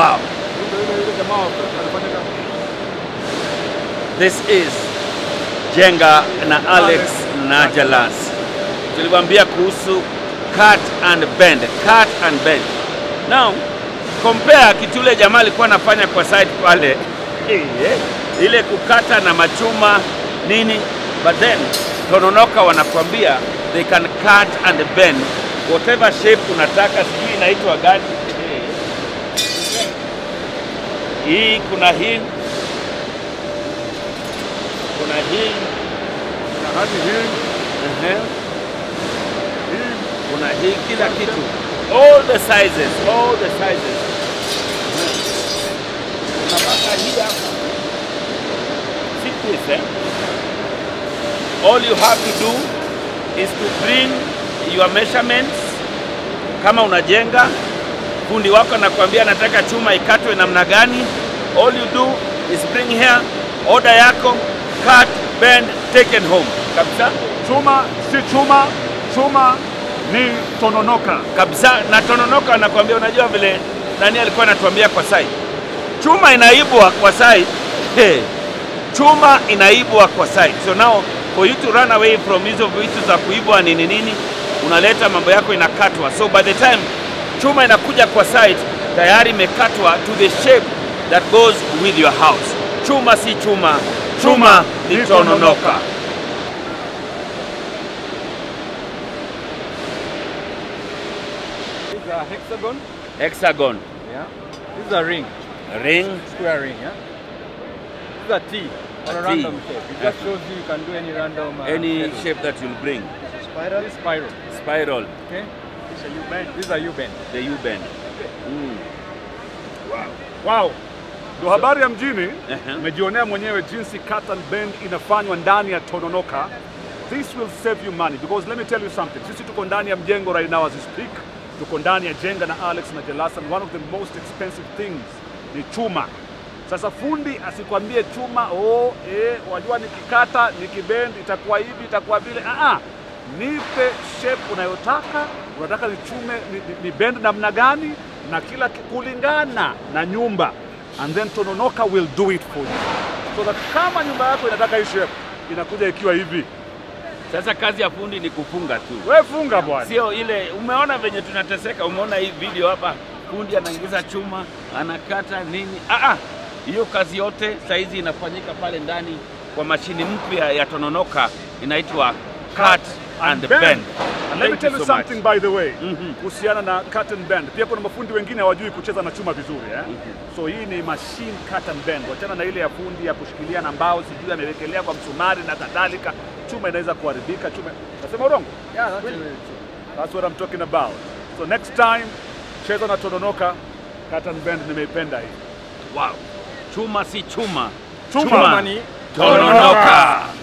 Wow. Yule yule yule jamaa alifanya kazi. This is Jenga na Alex na Jalas. Tuliwaambia kuhusu cut and bend, cut and bend. Now compare kitu yule jamaa alikuwa anafanya kwa side pale ile kukata na machuma nini, but then Tononoka wanakuambia they can cut and bend whatever shape unataka, sijui inaitwa gani hii, kuna hii kuna hii Na hadi hii ehe, hii kuna hii kila kitu, all the sizes, all the sizes. Unapaka hii hapa, see this eh? All you have to do is to bring your measurements. Kama unajenga, fundi wako anakuambia nataka chuma ikatwe namna gani, all you do is bring here, order yako, cut, bend, taken home kabisa chuma si chuma, chuma ni Tononoka. kabisa na Tononoka anakuambia, unajua vile nani alikuwa anatuambia kwa sai, chuma inaibwa kwa sai hey. chuma inaibwa kwa sai. So now for you to run away from hizo vitu za kuibwa nini nini, unaleta mambo yako inakatwa. So by the time chuma inakuja kwa site tayari imekatwa to the shape that goes with your house. Chuma si chuma, chuma ni ni Tononoka. Tononoka. This is a hexagon. Hexagon, Yeah. This is a ring, ring, square ring. Yeah. This is a T or a, A T. random shape. It just shows you you can do any random. Uh, any shape. shape that you'll bring. Spiral. This is spiral. Spiral, Okay. This is a U bend. the U-bend. Mm. Wow. Ndo habari ya mjini. Ehe. Umejionea mwenyewe jinsi cut and bend inafanywa ndani ya Tononoka. This will save you money because let me tell you something. Sisi tuko ndani ya mjengo right now as we speak. Tuko ndani ya Jenga na Alex na Jelas and one of the most expensive things ni chuma. Sasa fundi asikwambie chuma oh, eh, wajua nikikata nikibend itakuwa hivi itakuwa vile. Ah, ah. Nipe shape unayotaka, unataka nichume ni, ni, ni bend namna gani na kila ki- kulingana na nyumba and then Tononoka will do it for you. So that kama nyumba yako inataka hii shape inakuja ikiwa hivi, Sasa kazi ya fundi ni kufunga tu, we funga bwana. sio ile. Umeona venye tunateseka, umeona hii video hapa, fundi anaingiza chuma anakata nini. Ah, ah, hiyo kazi yote saizi inafanyika pale ndani kwa mashini mpya ya Tononoka inaitwa cut and bend. And let me Thank tell you you so much. something by the way Mhm. kuhusiana na cut and bend. Pia kuna mafundi wengine hawajui kucheza na chuma vizuri eh? Mhm. So hii ni machine cut and bend, wachana na ile ya fundi ya kushikilia na mbao, sijui amewekelea kwa msumari na kadhalika. Chuma inaweza kuharibika. Chuma nasema urongo? Yeah, that's Really? really true. That's what I'm talking about. So next time cheza na Tononoka cut and bend, nimeipenda hii. Wow. Chuma si chuma, Chuma, Chuma ni Tononoka.